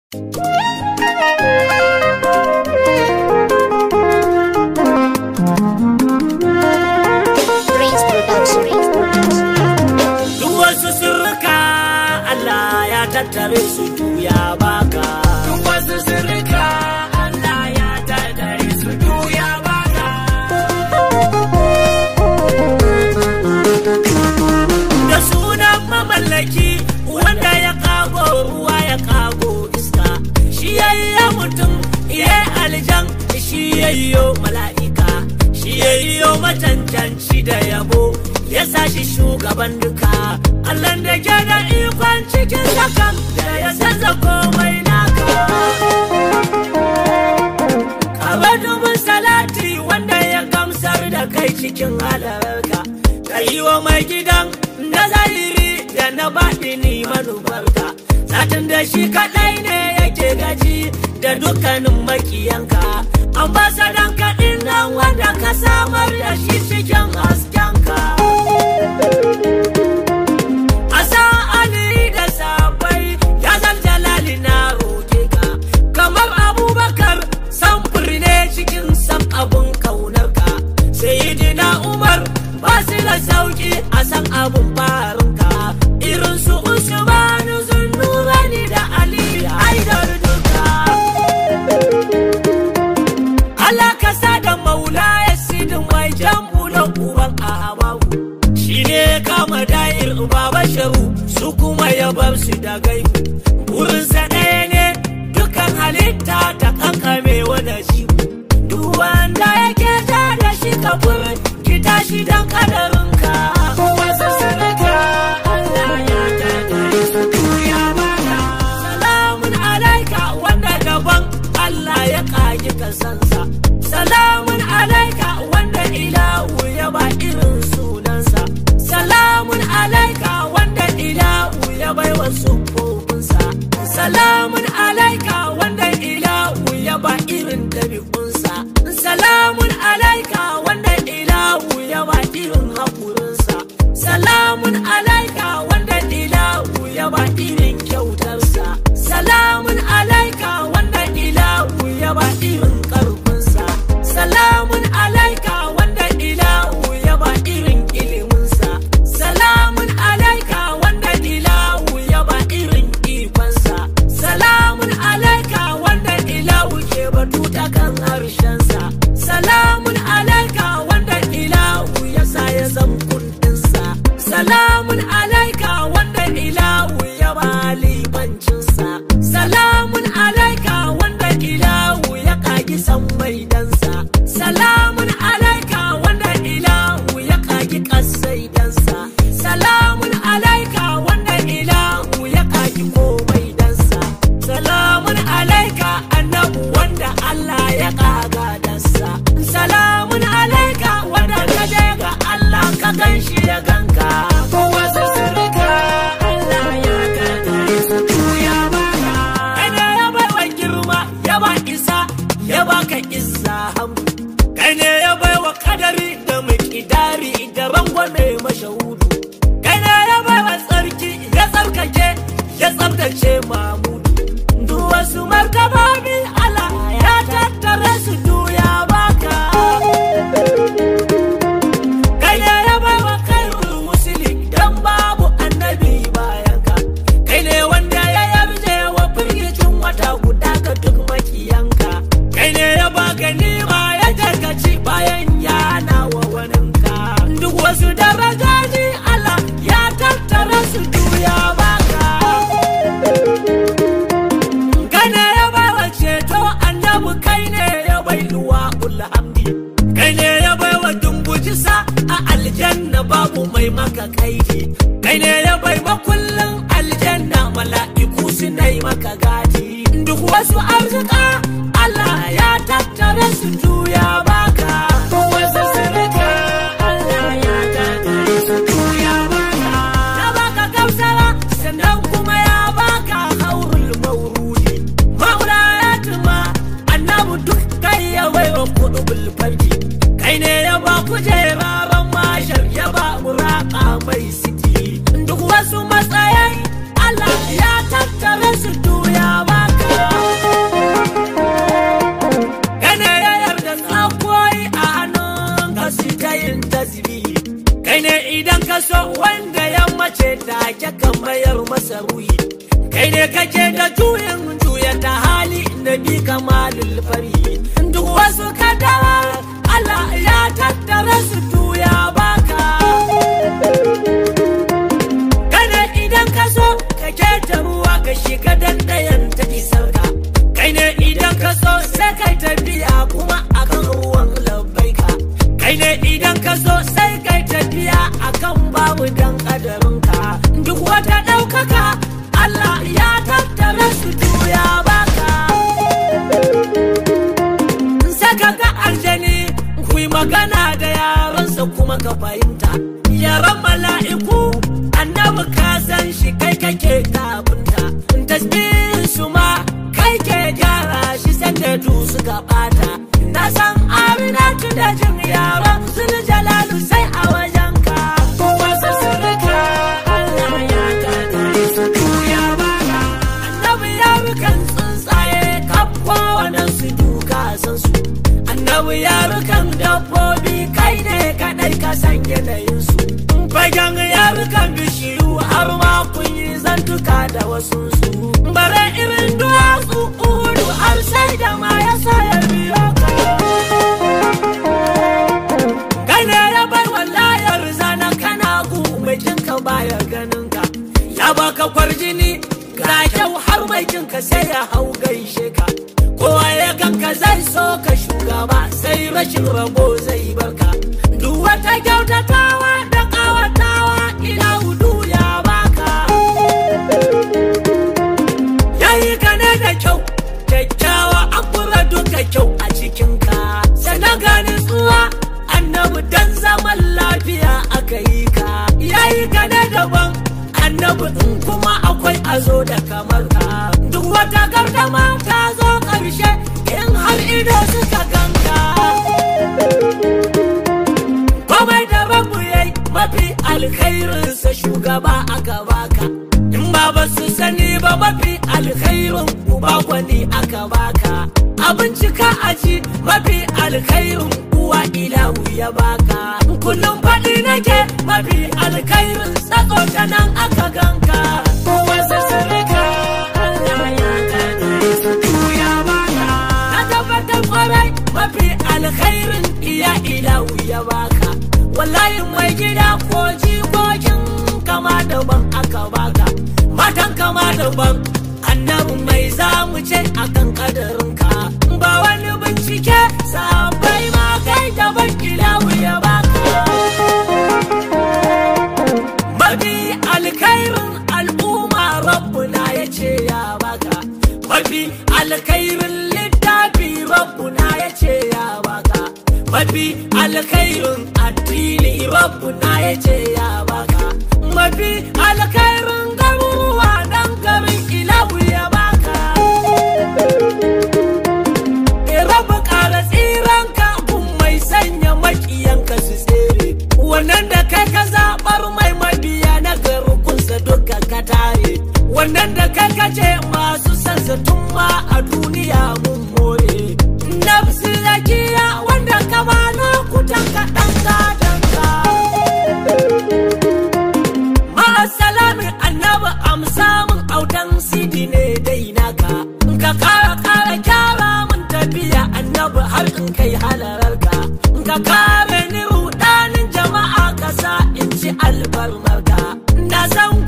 Prince Production. Duk wasu sirrika Allah ya tattare su ya baka. Duk wasu sirrika Allah ya tattare su ya baka. Da sunan mamallaki wanda ya kago ruwa ya kago iska. Shi yayya mutum ya aljan shi yayyo mala'ika. Shi yayyo macancanci da yabo ya sa shi shugaban duka. Allah da ke da ikon cikin sakan da ya canza komai naka. Kaba dubin salati wanda ya gamsar da kai cikin halarka. Ka yi wa mai gidan na zahiri da na baɗini manufarka. Satin da shi kaɗai ne yake gaji da dukkanin makiyanka. Ambasadan kaɗin nan wanda ka samar da shi cikin haskenka. Asa Ali da sabai ya zan jalali na roke ka. Kamar Abubakar samfur ne cikin san abun kaunarka. Sayyidina Umar ba su da sauki a san abun farinka. Irin su Usmanu Zunnurani da Ali Haidar duka. Allah ka sa da maula ya sidin mai jambu na uban ahawawu shi ne kama da'ir baba sharu su kuma ya bar su da gaibu burinsa ɗaya ne dukan halitta ta kankame wani shi duk wanda yake ta da shi ka ki tashi dan kadarinka wasu sadaka Allah ya tattare su ya baka salamun alaika wanda daban Allah ya kagi kasansa salamun alaika wanda ilahu ya ba irin sunansa salamun alaika wanda ilahu ya bai wa sufofinsa salamun alaika wanda ilahu ya ba irin dabi'unsa salamun alaika wanda ilahu ya ba irin haƙurinsa salamun alaika wanda ilahu ya ba irin kyautarsa salamun alaika wanda ilahu ya ba irin ƙarfinsa salamun alaika wanda ilahu ya ba irin iliminsa salamun alaika wanda ilahu ya ba irin ikonsa salamun alaika wanda ilahu ke batu ta kan harshensa salamun alaika wanda ilahu ya sa ya zan kundinsa salamun alaika wanda ilahu ya ba limancinsa salamun alaika wanda ilahu ya kagi san maidansa salamun alaika wanda ilahu ya kagi kasaidansa salamun alaika wanda ilahu ya kagi komai dansa salamun alaika annabu wanda Allah ya kaga dasa salamun alaika wanda ka je ga Allah ka ganshi ya ganka wasu sirrika Allah ya tattare su ya baka kada ya bai wa girma ya ba isa ya baka isa hamdu kai ne ya bai wa kadari da mikidari da rangwame mashahudu kai ne ya bai wa tsarki ya tsarkake ya tsabtace mamudu duk wasu martabobi Allah ya tattare su duya baka kai ne ya bai wa kairul musuli dan babu annabi bayan ka kai ne wanda ya yarje wa firgicin wata guda ga duk makiyanka kai ne ya ba ganima ya tarkaci bayan yana wa waninka duk wasu darajaji Allah ya tattara su duya baka Gane ya bawa ceto annabu kai ne ya bai luwa hamdi kai ne ya bai wa dumbujisa a aljanna babu mai maka kaidi kai ne ya bai makullin aljanna mala'iku suna yi maka gadi duk wasu arzika Allah ya tattare su juya baka wasu sirrika Allah ya tattare su juya baka ya baka gamsara sannan kuma ya baka haurul maurudi maula ya tuma annabu duk kai ya bai wa kudu bulfarki kai ne ya ba kujeraran mashar ya ba muraka mai siti duk wasu matsayi Allah ya tattare su duya baka ruhi kai ne kake da juyin juya ta hali na bi kamalul fari duk wasu kadawa Allah ya tattara su tuya baka kada idan ka so ka keta ruwa ka shiga dandayan ta isar ka kai ne idan ka so sai kai tafiya kuma akan ruwan labbaika kai ne idan ka so sai kai tafiya akan babu dan kadarinka duk wata ɗaukaka Allah ya tattara su tuya baka saka ga aljani ku yi magana da yaransa kuma ka fahimta yaran mala'iku annabi ka san shi kai kake tabunta tasbihin su ma kai ke gyara shi sanda du suka bata na san aminatu da jin yaran sun jalalu sai a wajen ka wasu surika Allah ya tattare su tuya baka annabi ya rukan tsuntsaye kafwa wannan su duka san su annabi ya rukan dabbobi kai ne kadai ka san yanayin su fagen ya rukan bishiyu har ma kun yi zantuka da wasu su bare irin duwatsu uhudu har sai da ma ya sa ya biyo ka kai ne ya bai wallayar zana kana gu mai jinka baya ganin ka ya baka kwarjini ga kyau har mai jinka sai ya hau gaishe ka kowa ya ganka zai so ka shugaba sai rashin rabo zai barka duk wata kyautatawa da kawatawa ila hudu ya baka yayi ka ne da kyau kyakkyawa an kura duka kyau a cikinka sannan gani tsuwa annabi dan zaman lafiya aka yi ka yayi ka ne daban annabi in kuma akwai azo da kamar ka duk wata gardama ta zo ƙarshe in har ido suka ganka komai da rabu yayi mafi alkhairinsa shugaba aka baka in ba ba su sani ba mafi alkhairin uba gwani aka baka abincika aji mafi alkhairin uwa ilahu ya baka kullum faɗi nake mafi alkhairin tsako ta nan aka ganka wasu sirrika Allah ya tattare su tuya baka na tabbatar kwarai mafi alkhairin iya ilahu ya baka wallahi mai gida ko jikokin kama daban aka baka matan kama daban annabi mai zamu ce akan kadarinka ba wani bincike sabai ma kai daban ilahu ya baka mafi alkhairin al'umma rabbuna ya ce ya baka mafi alkhairin littafi rabbuna ya ce ya baka mafi alkhairin addini rabbuna ya ce ya baka mafi alkhairin garuruwa dan garin ilahu ya baka rabu kara tsiranka kun mai sanya makiyanka su tsere wannan da kai ka zaɓar mai mabiya na garukunsa duka ka tare wannan da kai ka ce masu sansa tun ma a duniya mun more nafsi zakiya wanda ka ba lokutan ka ɗan gadonka ma'asalami annabi amsa min autan sidi ne dai naka ka kara kara kyara mun tafiya annabi har in kai halararka ka kare ni rudanin jama'a ka sa in ci albarmarka na san